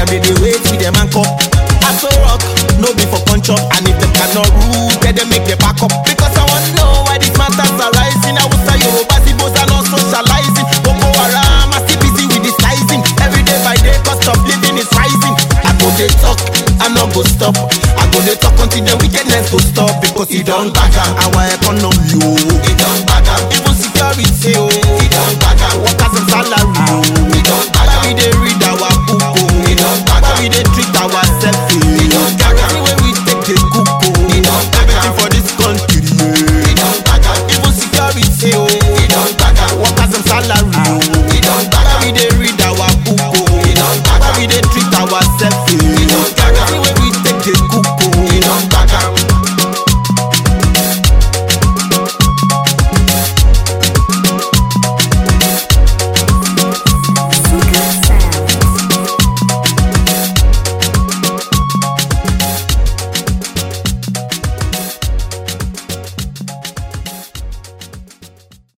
they dey wait with them and cup. Aso rock, no be for punch up. And if them cannot rule, tell them make them back up. Because I want to know why these matters are rising. I was a Yoruba, Sibos are not socializing. Boko Haram, I still busy with disguising. Every day by day, cost of living is rising. I go they talk, I not go stop. I go they talk until the wickedness go stop. Because it don't back up. Our economy, oh, it don't back up. Even security, oh,